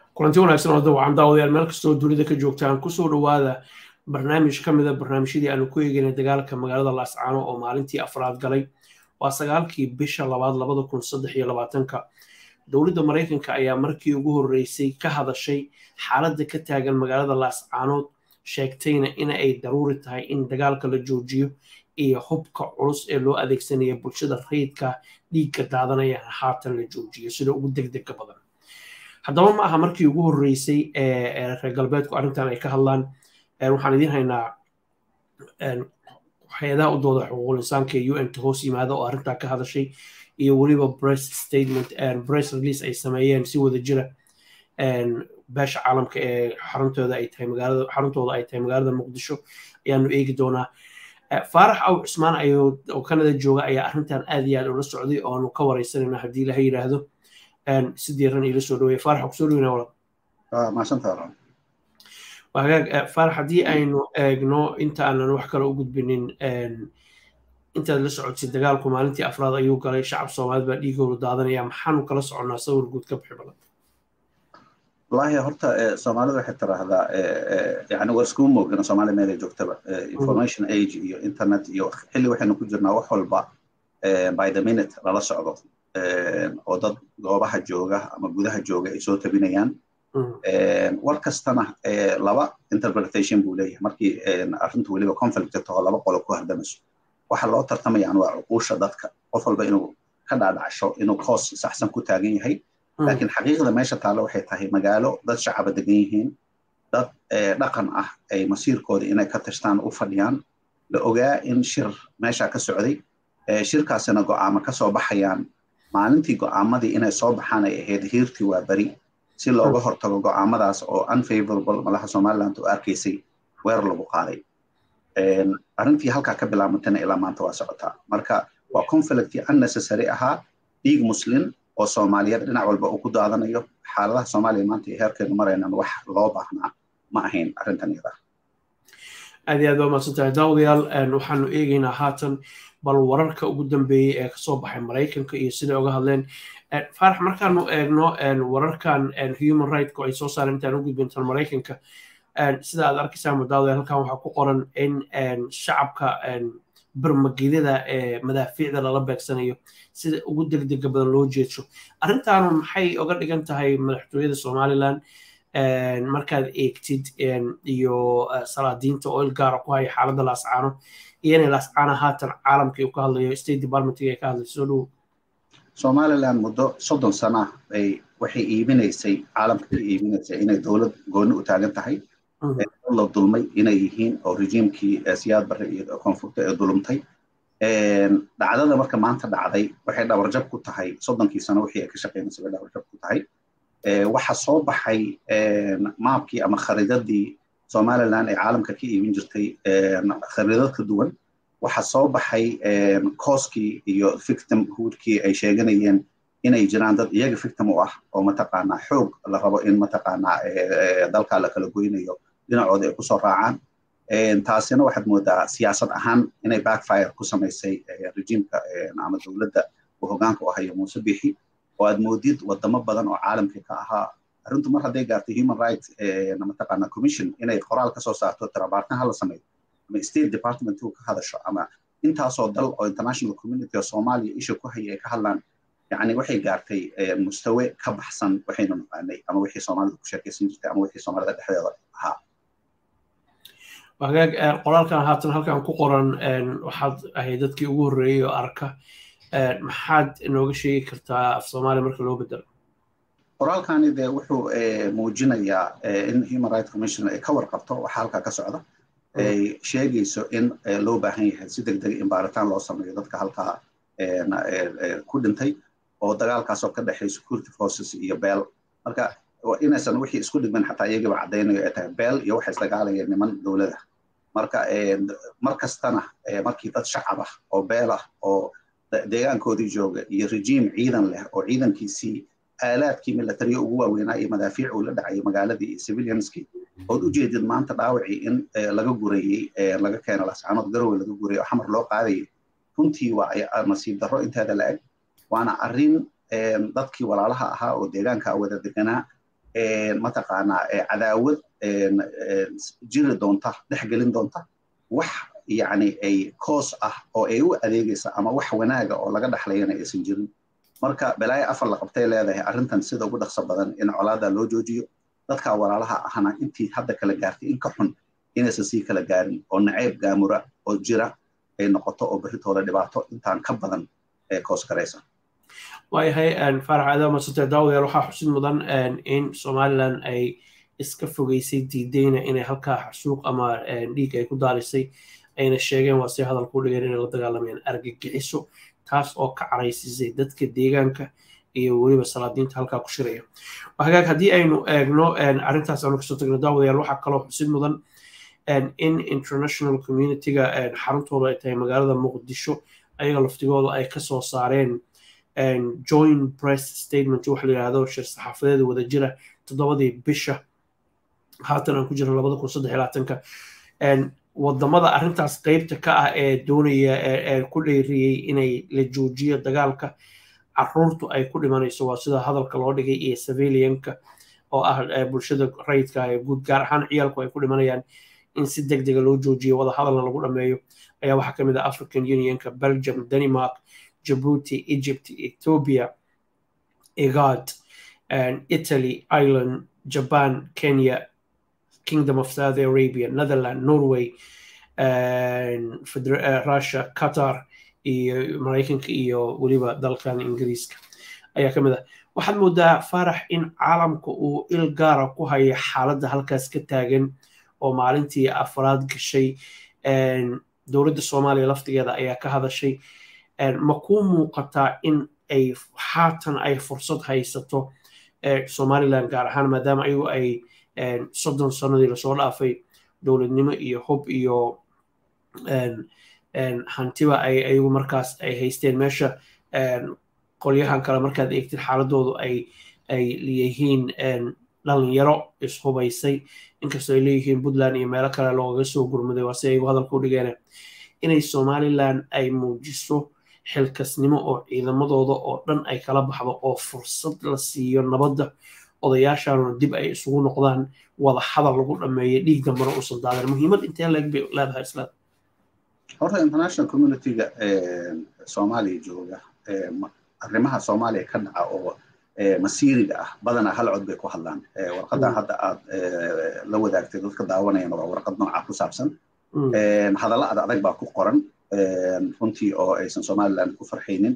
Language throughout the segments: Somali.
kulanti wanaagsan oo dawcan daawadayaal meel kastoo dunida ka joogtaan kusoo dhowaada barnaamij ka mida barnaamijyadii aanu ku eegayna dagaalka magaalada laascaano oo maalintii afraad galay waa sagaalkii bisha labaad labada kun saddex iyo labaatanka dowladda maraykanka ayaa markii ugu horreysay ka hadashay xaaladda ka taagan magaalada laascaanood sheegtayna in ay daruuri tahay in dagaalka la joojiyo iyo hubka culus ee loo adeegsanaya bulshada rayidka dhiigka daadanaya haatan la joojiyo sida ugu degdega badan haddaba ma aha markii ugu horreysay ee reer galbeedku arrintan ay ka hadlaan waxaan idiin haynaa hay-adaha u dooda xuquuqul insaanka ee un ta hoos yimaada oo arrintaa ka hadashay iyo weliba press statement press release ay sameeyeen si wada jira beesha caalamka ee xaruntooda ay tahay magaalada xaruntooda ay tahay magaalada muqdisho ayaanu eegi doonaa faarax aw cusmaan ayuu oo kanada jooga ayaa arrintan aad iyo aad ula socday oo aanu ka wareysanayna haddii laha yidhaahdo si diiran ila soo dhaweeya faarax kusoo dhaweyna walaal maasanta hagaag faarax haddii aynu eegno inta aanan wax kale u gudbinin intaad la socotay dagaalku maalintii afraad ayuu galay shacab soomaalid baa dhiigoodu daadanaya maxaanu kala soconnaa sawir guud ka bixi badan wallaahi horta soomaalida waxay tiraahdaa yani waa iskuma moogana soomaaliya meel ay joogtaba information age iyo internet iyo xilli waxaynu ku jirnaa wax walba by the minute lala socdo oo dad goobaha jooga ama gudaha jooga ay soo tabinayaan war kastana laba interpretation buu leeyahay markii arrintu weliba conflict taho laba qolo ku hardamayso waxa loo tartamayaan waa cuquusha dadka qof walba inuu ka dhaadhacsho inuu koos saxsan ku taagan yahay laakiin xaqiiqda meesha taalla waxay tahay magaalo dad shacaba degan yihiin dad dhaqan ah ay masiirkooda inay ka tashtaan u fadhiyaan la ogaa in shir meesha ka socday shirkaasina go'aamo ka soo baxayaan maalintii go'aamadii inay soo baxaan ay ahayd hiirtii waa beri si looga hortago go'aamadaas oo unfavorable malaha somaliland u arkaysay weer lagu qaaday arrintii halkaa ka bilaabantana ilaa maanta waa socotaa marka waa conflict unnecessary ahaa dhiig muslim oo soomaaliyeed dhinac walba uu ku daadanayo xaaladaha soomaaliya maanta iyo heerkeenu maraynan wax loo baahnaa ma ahayn arrintan iyada aad iyo aad waa mahadsantahay daawadayaal waxaanu eegaynaa haatan bal wararka ugu dambeeyey ee kasoo baxay maraykanka iyo siday uga hadleen faarax markaanu eegno wararkan human rightku ay soo saareen intaan u gudbintan maraykanka sida aad arkaysaan daawadayaal halkan waxaa ku qoran in shacabka barmagedada ee madaafiicda lala beegsanayo sida ugu degdega badan loo jeedsho arrintaanu maxay oga dhigan tahay madaxtooyada somaliland markaad eegtid iyo salaadiinta oo il gaara ku haya xaaladda laascaano iyo inay laascaana haatan caalamkii uu ka hadlayo state departmentiga ay ka hadlayso soo dhowo somaliland muddo soddon sana ay waxay iibinaysay caalamka ka iibinaysay inay dowlad gooni u taagan tahay la dulmay inay yihiin oo rejiimkii siyaad barre iyo koonfurta ee dulumtay dhacdada marka maanta dhacday waxay dhabarjab ku tahay soddonkii sano wixii ay ka shaqeynaysay bay dhabarjab ku tahay waxa soo baxay maabkii ama khariidadii somaliland ee caalamka ka iibin jirtay khariidad ka duwan waxa soo baxay kooskii iyo victim hoodkii ay sheeganayeen inay jiraan dad iyaga victim u ah oo mataqaanaa xoog la rabo in mataqaanaa dalkaa la kala goynayo dhinacooda ay kusoo raacaan taasina waxaad moodaa siyaasad ahaan inay backfire ku samaysay rejiimka ama dowladda uu hogaanka u hayo muuse bixi oo aad moodid wadamo badan oo caalamka ka ahaa arrintu mar hadday gaartay human rights mataqaana commission inay qoraal kasoo saarto tirabaartan hala sameeyo ama state department uu ka hadasho ama intaasoo dal oo international community oo soomaaliya isha ku haya ay ka hadlaan yani waxay gaartay mustawe ka baxsan waxaynu naqaanay ama wixii soomaalida ku sheekaysan jirtay ama wixii soomaalida dhexdeeda ahaa hagaag qoraalkan haatan halkan ku qoran waxaad ahayd dadkii ugu horreeyey oo arka maxaad inooga sheegi kartaa af soomaaliya marka loo bedelo qoraalkani dee wuxuu muujinayaa in human rights commission ay ka warqabto waxa halkaa ka socda ay sheegayso in loo baahan yahay si deg deg in baaritaan loo sameeyo dadka halkaa ku dhintay oo dagaalkaasoo ka dhexay security forces iyo beel marka inaysan wixii isku dhigmin xataa iyagiiba caddaynayo ay tahay beel iyo waxay isdagaalayeen niman dowlada marka mar kastana markii dad shacab ah oo beel ah oo deegaankoodii jooga iyo rejiim ciidan leh oo ciidankiisii aalaadkii militariya ugu waaweynaa iyo madaafiic uu la dhacayay magaaladii iyo civilianskii ood u jeedid maanta dhaawacii in laga gurayey laga keeno lascaanood garowe laga gurayay oo xamar loo qaadayay runtii waa nasiib darro inteeda la eg waana arrin dadkii walaalaha ahaa oo deegaanka wada deganaa mataqaanaa cadaawad jiri doonta dhexgelin doonta wax yani ay koos ah oo ay u adeegaysa ama wax wanaaga oo laga dhexlayana aysan jirin marka balaayo afar la qabtay leedahay arrintan sida ugu dhaqso badan in colaada loo joojiyo dadka walaalaha ahna intii hadda kala gaartay in ka xun inaysan sii kala gaarin oo nacayb gaamura oo jira ay noqoto oo berritooda dhibaato intaan ka badan ee koos garaysa waayahay faarax aadan masante daawadayaal waxaa xusid mudan in somaliland ay iska fogeysay diideyna inay halkaa xasuuq ama dhiig ay ku daalisay ayna sheegeen waa si hadalku dhigeen inay la dagaalamayaan argagixiso taas oo ka caraysisay dadka deegaanka iyo weliba salaadiinta halkaa ku shiraya hagaag haddii aynu eegno arrintaas aanu kasoo tagno daawadayaal waxaa kaloo xusid mudan in international communityga xaruntooda ay tahay magaalada muqdisho ayaga laftigooda ay kasoo saareen joint press statement waxa la yidhahdo shir saxaafadeeda wada jira toddobadii bisha haatan aan ku jirno labada kun saddex labaatanka wadamada arrintaas qeybta ka ah ee doonaya ee ku dheeriyey inay la joojiyo dagaalka caruurtu ay ku dhimanayso waa sida hadalka loo dhigay iyo civilianka oo ah bulshada rayidka ee guud gaar ahaan ciyaalku ay ku dhimanayaan in si deg dega loo joojiyo wada hadalna lagu dhameeyo ayaa waxaa ka mid ah african unionka belgium denmark djibouti egypt ethiopia igad italy ireland japan kenya kingdom of saudi arabia netherland norway russia qatar iyo maraykanka iyo weliba dalkan ingiriiska ayaa ka mid ah waxaad moodaa faarax in caalamka uu il gaara ku haya xaaladda halkaas ka taagan oo maalintii afraad gashay dowladda soomaaliya laftigeeda ayaa ka hadashay ma kuu muuqataa in ay haatan ay fursad haysato somaliland gaar ahaan maadaama ayagu ay soddon sanadii lasoo dhaafay dowladnimo iyo hub iyo hantiba ay ayagu markaas ay haysteen meesha qolyahan kale markaad eegtid xaaladoodu ay ay leeyihiin dhalinyaro ishubaysay inkastoo ay leeyihiin puntland iyo meelo kale loogaga soo gurmaday waa si ayagu hadalka u dhigeen inay somaliland ay muujiso xilkasnimo oo ciidamadooda oo dhan ay kala baxdo oo fursad la siiyo nabadda odayaashaanuna dib ay isugu noqdaan wada hadal lagu dhameeyo dhiig dambana uusan daadan muhiimad intee leeg bay leedahay islaam horta international communityga soomaaliya jooga arrimaha soomaaliya ka dhaca oo masiiriga ah badanaa hal cod bay ku hadlaan warqaddan hadda aad la wadaagtay dadka daawanayana waa warqad nooca ku saabsan hadalla ad adag baa ku qoran runtii oo aysan somaliland ku farxaynin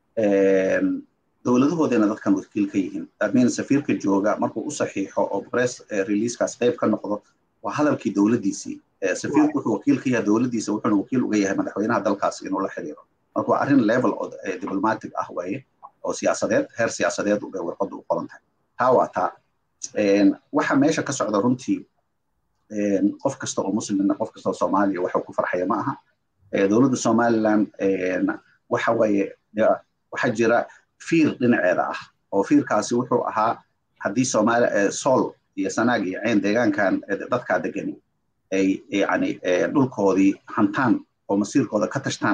dowladahoodana dadkan wakiil ka yihiin amin safiirka jooga markuu u saxiixo oo press releasekaas qayb ka noqdo waa hadalkii dowladdiisii safiirku wuxuu wakiil ka yahay dowladdiisa wuxuuna wakiil uga yahay madaxweynaha dalkaas inuu la xiriiro marka waa arrin level oo diplomatic ah waaye oo siyaasadeed heer siyaasadeed bay warqaddu u qoran tahay taa waa taa waxa meesha ka socda runtii qof kasta oo muslimna qof kasta oo soomaaliya waxuu ku farxaya ma aha dowladda somaliland waxa waaye waxaa jira fiir dhinaceeda ah oo fiirkaasi wuxuu ahaa haddii somaali sool iyo sanaag iyo cayn deegaankan dadkaa degani ay yani dhulkoodii hantaan oo masiirkooda ka tashtaan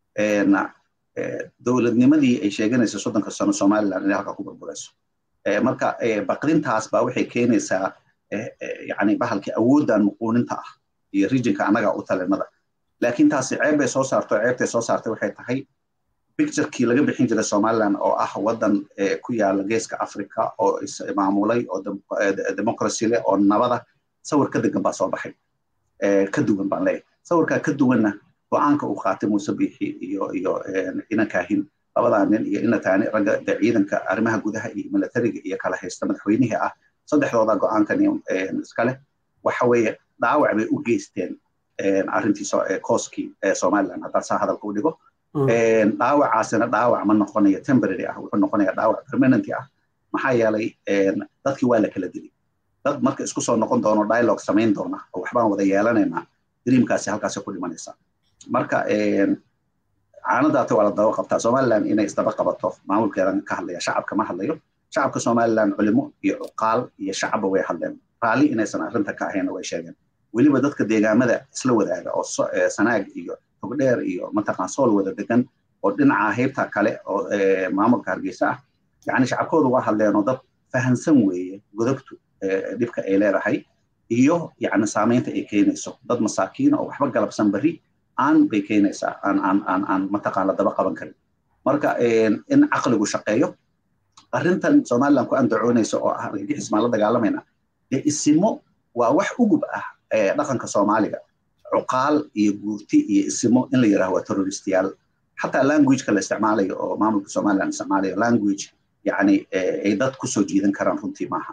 dowladnimadii ay sheeganaysa soddonka sano somaliland inay halka ku burburayso marka baqdintaas baa waxay keenaysaa yani bahalkii awooddan muquuninta ah iyo rijinka annaga u talinada laakiin taasi ceeb bay soo saarto ceebtay soo saartay waxay tahay picturekii laga bixin jiray somaliland oo ah waddan ku yaala geeska africa oo ismaamulay oo democracy leh oo nabada sawir ka degan baa soo baxay ka duwan baan leeyahay sawirkaa ka duwanna go-aanka uu qaatay muuse biixi iyo iyo inankaahin labadaa nin iyo inataani ragga ciidanka arrimaha gudaha iyo militariga iyo kala haysta madaxweynihii ah saddexdooda go-aankan iskale waxa weeye dhaawac bay u geysteen arrintii kooskii somaliland haddaa saa hadalka u dhigo dhaawacaasina dhaawac ma noqonayo temporary ah wuxuu noqonaya dhaawac permanenty ah maxaa yeelay dadkii waa la kala dili dad marka isku soo noqon doono dialogue samayn doona oo waxbaan wada yeelanaynaa dreamkaasi halkaasi ku dhimanaysa marka caanadaata waa la daba qabtaa somaliland inay isdaba qabato maamulkeedan ka hadlaya shacabka ma hadlayo shacabka somaliland culimo iyo cuqaal iyo shacabba way hadleen raalli inaysan arrinta ka ahayn way sheegeen weliba dadka deegaamada isla wadaaga oo sanaag iyo togdheer iyo mataqaan sool wada degan oo dhinaca heybta kale oo maamulka hargeysa ah yani shacabkoodu waa hadleen oo dad fahansan weeye godobtu dhibka ay leedahay iyo yani saamaynta ay keenayso dad masaakiina oo waxba galabsan berri aan bay keenaysaa aan aan aan aan mataqaana daba qaban karin marka in caqligu shaqeeyo arrintan somaliland ku andacoonaysa oo ah argagixis maan la dagaalamayna dee isimo waa wax ugub ah dhaqanka soomaaliga cuqaal iyo guurti iyo isimo in la yidhaho waa terroristiyaal xataa languageka la isticmaalayo oo maamulka somaliland isticmaalayo language yani ay dad kusoo jiidan karaan runtii maaha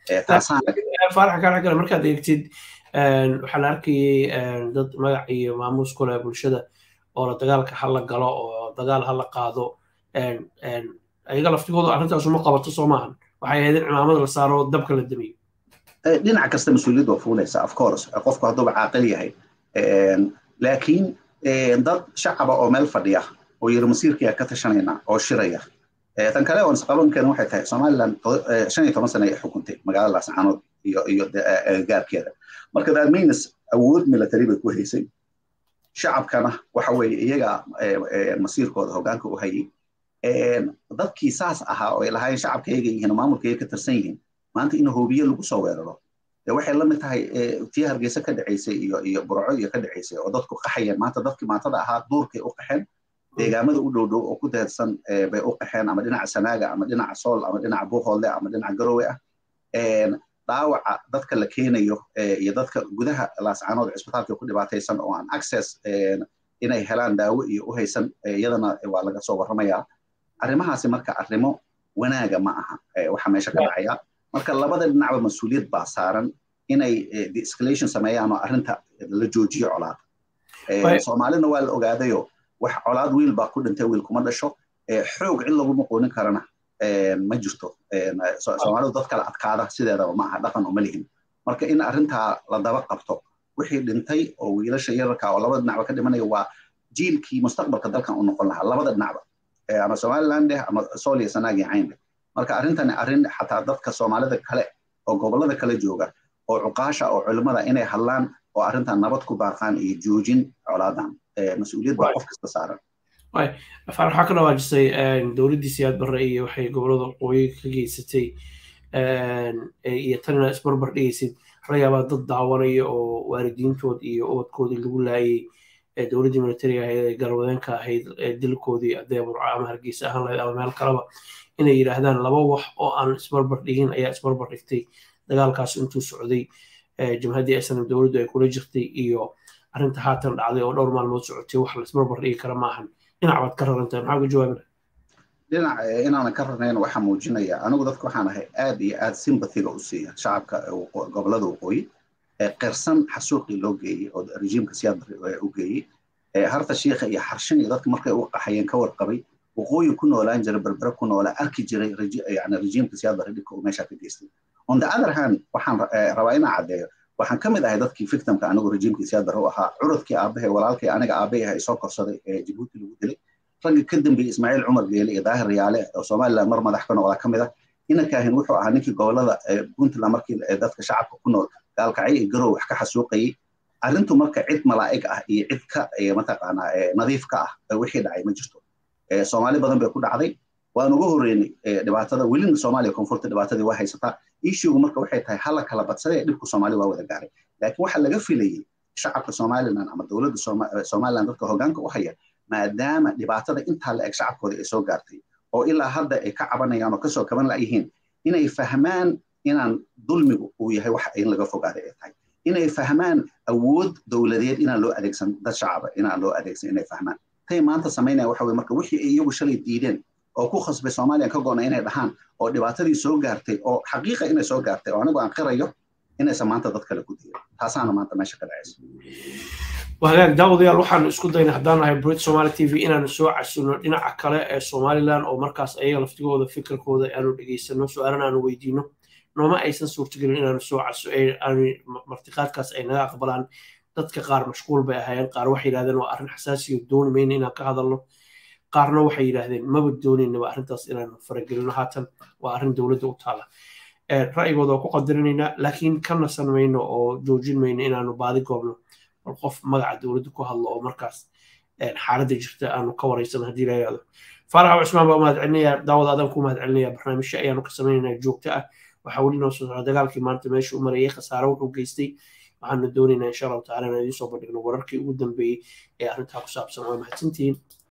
faarax kaa kale markaad eegtid waxaa la arkayay dad magac iyo maamuus ku leh bulshada oo la dagaalka hala galo oo dagaal hala qaado ayaga laftigooda arrintaasu ma qabato soo maahan waxay ahayd in cimaamada la saaro dabka la damiyo dhinac kasta mas-uuliyad waa fuulaysa of course qofku hadduuba caaqil yahay laakiin dad shacaba oo meel fadhiya oo yiri masiirkiyaa ka tashanayna oo shiraya tan kale oon isqaban karin waxay tahay somaliland shan iyo toban sano ay xukuntay magaalada laascaanood iyo iyo gaarkeeda marka that means awood military bay ku haysay shacabkana waxa weeye iyaga masiirkooda hoggaanka u hayay dadkii saas ahaa oo ay lahaayeen shacabka iyaga yihiin maamulka iyaga ka tirsan yihiin maanta in hoobiye lagu soo weeraro dee waxay la mid tahay tii hargeysa ka dhacaysay iyo iyo burco iyo ka dhacaysay oo dadku qaxayeen maanta dadkii maantada ahaa duurkay u qaxeen deegaamada u dhow dhow oo ku deersan bay u qaxeen ama dhinaca sanaaga ama dhinaca sool ama dhinaca buuhoodle ama dhinaca garowe ah dhaawaca dadka la keenayo iyo dadka gudaha laascaanood cisbitaalka ku dhibaataysan oo aan access inay helaan daawo iyo u haysan iyadana waa laga soo warramayaa arrimahaasi marka arrimo wanaaga ma aha waxa meesha ka dhacaya marka labada dhinacba mas-uuliyad baa saaran inay de-escalation sameeyaan oo arrinta la joojiyo colaad soomaalina waa la ogaadayo wax colaad wiil baa ku dhintay wiil kuma dhasho xoog cid lagu muquunin karana ma jirto soomaalidu dad kale adkaada sideedaba ma aha dhaqan uma lihin marka in arrintaa la daba qabto wixii dhintay oo wiilasha yararka oo labada dhinacba ka dhimanaya waa jiilkii mustaqbalka dalkan u noqon lahaa labada dhinacba ama somaliland eh ama sool iyo sanaag iyo cayn leh marka arrintani arrin xataa dadka soomaalida kale oo gobollada kale jooga oo cuqaasha oo culimmada inay hadlaan oo arrintan nabad ku baaqaan iyo joojin colaadan mas-uuliyad baa qof kasta saaran afaan waxaa ka dhawaajisay dowladdii siyaad barre iyo waxay gobollada waqooyi ka geysatay iyo tanina isbarbar dhigaysid waxaa laga yaabaa dad daawanaya oo waalidiintood iyo ubadkoodii lagu laayay dowladdii militariga ahayd ee galwadeenka ahayd dilkoodii adee burco ama hargeysa ahaan lahayd ama meel kaleba inay yidhaahdaan laba wax oo aan isbarbar dhigin ayaa isbarbar dhigtay dagaalkaas intuu socday jamhaddii snm dowladdu ay kula jirtay iyo arrinta haatan dhacday oo dhowr maalmood socotay wax la isbarbar dhigi kara maahan dhinac baad ka rarantahay maxaa uga jawaabina dhinac inaanan ka rarnayn waxaa muujinaya anigu dadka waxaan ahay aad iyo aad sympathiga u siiya shacabka gobollada waqooyi qirsan xasuuqii loo geeyey oo rejiimka siyaad barre u geeyey harta shiikha iyo xarshin iyo dadka markay u qaxayeen ka warqabay waqooyi ku noolaan jiray berbere ku noolaa arki jiray yani rejiimka siyaad barre dhibka uu meesha ka geystay on the other hand waxaan rabaa inaan caddeeyo waxaan ka mid ahay dadkii victimka anigu rejiimkii siyaad barre u ahaa curudkii aabahay walaalkii aniga aabahay ahay soo korsaday ee jabuuti lagu dilay ragga ka dambeeyey ismaaciil cumar geele iyo daahir riyaale oo somaliland mar madax ka noqdaa ka mid ah inankaahin wuxuu ahaa ninkii gobollada puntland markii dadka shacabka ku nool gaalkacyo iyo garow wax ka xasuuqayay arrintu marka cid malaa'ig ah iyo cid ka mataqaanaa nadiif ka ah wixii dhacay ma jirto soomaali badan bay ku dhacday waan uga horreynay dhibaatada welina soomaaliya koonfurta dhibaatadii waa haysataa ishigu marka waxay tahay hala kala badsadee dhibku soomaali waa wada gaaray laakiin waxaa laga filayey shacabka somaliland ama dowladda somaliland dadka hoggaanka u haya maadaama dhibaatada intaa la eg shacabkooda ay soo gaartay oo ilaa hadda ay ka cabanayaan oo kasoo kaban layihiin inay fahmaan inaan dulmigu uu yahay wax in laga fogaaday ay tahay inay fahmaan awood dowladeed inaan loo adeegsan dad shacaba inaan loo adeegsan inay fahmaan tay maanta samaynaya waxa weye marka wixii ay iyagu shalay diideen oo ku khasbay soomaaliya ka go'na inay dhahaan oo dhibaatadii soo gaartay oo xaqiiqa inay soo gaartay oo anigu aan qirayo inaysan maanta dad kale ku dirin taasaana maanta meesha ka dhacaysa wahagaag daawadayaal waxaanu isku daynay haddaan nahay brit somali t v inaanu soo casino dhinaca kale ee somaliland oo markaas ayaga laftigooda fikirkooda aanu dhegaysano su-aalan aanu weydiino nooma aysan suurtagelin inaanu soo caso martiqaadkaas ay naga aqbalaan dadka qaar mashquul bay ahaayeen qaar waxay yidhahdeen waa arrin xasaasiyo dooni mayna inaan ka hadalno qaarna waxay yidhaahdeen maba doonaynaba arrintaas inaanu faragelino haatan waa arrin dowladda u taala ra'yigooda waa ku qadarinaynaa laakiin ka nasan mayno oo joojin mayno inaanu baadi goobno bal qof magaca dowladda ku hadlo oo markaas xaaladda jirta aanu ka waraysan haddii la yidhahdo faarax cusmaan baa mahad celinaya daawada adan ku mahad celinaya barnaamijyo ayaanu ka sameynaynaa joogto ah waxaa weli noo soo socda dagaalkii maanta meesha u marayay khasaare wuxuu geystay waxaanu doonaynaa insha allahu tacala inaan idiin soo bandhigno wararkii ugu dambeeyey ee arrintaa ku saabsan waa mahadsantihiin